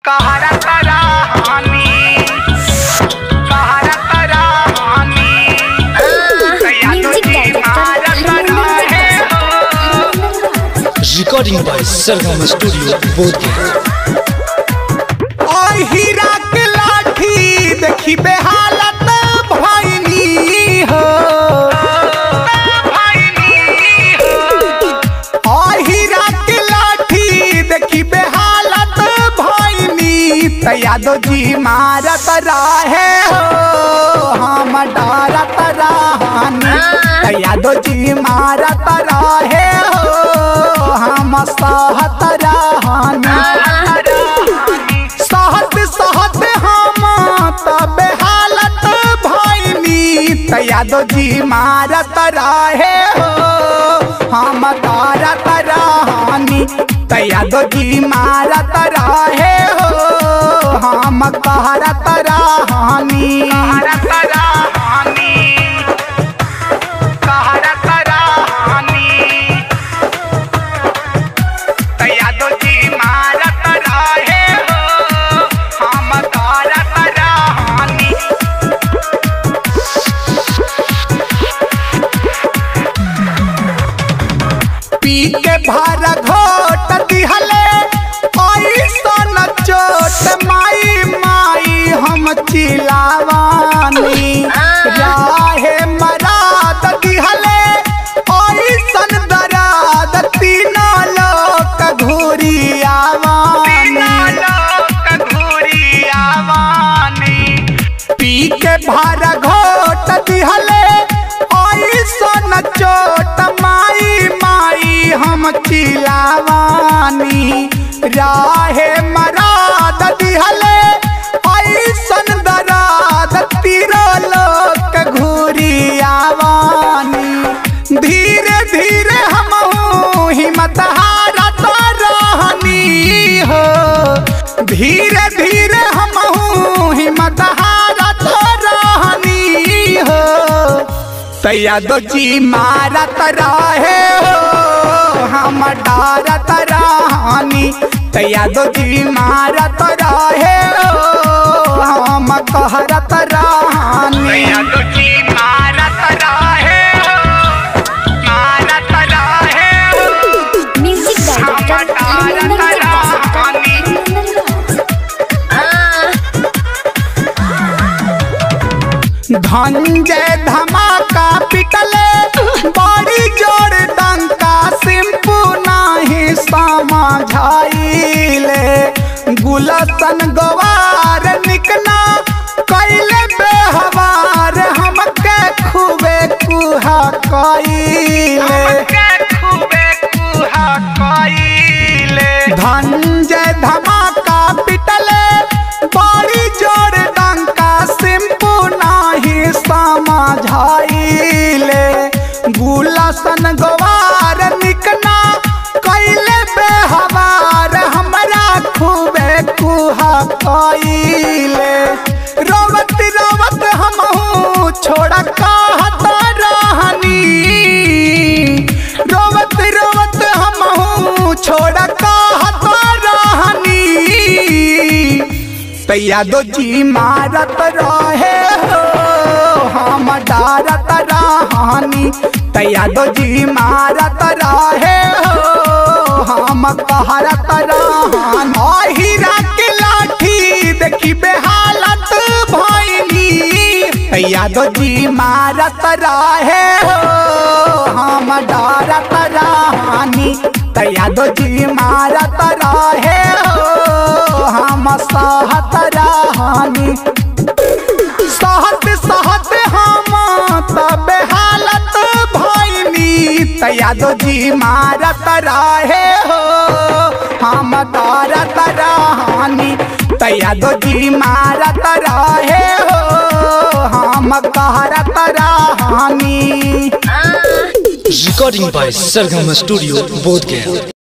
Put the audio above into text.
कहरा तरा हानी कहरा तरा हानी music director recording by Sargama Studio, Bodhgaya. ओय हीरा के लाठी देखी बेहालत भइनी हो ओय हीरा के लाठी देखी बेहालत भइनी त यादव जी मारत रहे हो हम डरत रहनी त यादव जी मारत रहे हो हम सहत रहनी सहत सहत हम तबे हालत भइनी त यादव जी मारत रहे हो हम तारत रहनी त यादव जी मारत रहे हो हम कहरत रहनी कहरत रहनी कहरत रहनी यादव जी मारत रहे हो हम तारत रहनी पी के भर घोट दिहले ऐसन चोट माई माई हम चिलावानी राहे मराद दिहले ऐसन दराद तीनों लोक घूरी आवानी पी के भर घोट दिहले ऐसन चोट माई माई हम चिलावानी राहे मराद दिहले ऐसन दराद तीरो लोक घूरी आवानी धीरे धीरे हम हिम्मत हारत रहनी हो धीरे धीरे हम हिम्मत हारत रहनी हो तैयादो जी मारत रहे हो हम डरत रहनी तैयादो जी मारत रहे हो हम कहरत रहनी तैयादो जी मारत रहे हो मारत रहे हो म्यूजिक डायरेक्टर धनंजय धमाका पिटले बड़ी जोर डंका सिंपू नाही समझाइले गुलसन गवार निकना कैले बेहवार हमके खूबे कुहा कैले धनंजय धमाका पिटले बड़ी जोर डंका सिंपू नाही समझाइले गुलसन गवार निकना कैले बेहवार हमरा खूबे कुहा कैले रोवत रोवत हमहू छोड़ कहत रहनी रोवत रोवत हमहू छोड़ कहत रहनी तैयादो जी मारत रहे हो हम डरत रहनी तैयादो जी मारत रहे हो हम कहरत रहनी ओ हीरा के लाठी देखी बेहालत भइनी तैयादो जी मारत रहे हो हम डरत रहनी तैयादो जी मारत रहे हो हम सहत रहनी सहत सहत हम तबे हालत भइनी तैयादो जी मारत रहे हो हम डरत रहनी तैयादो जी मारत रहे हो हम कहरत रहनी Recording by Sargama Studio, Bodhgaya.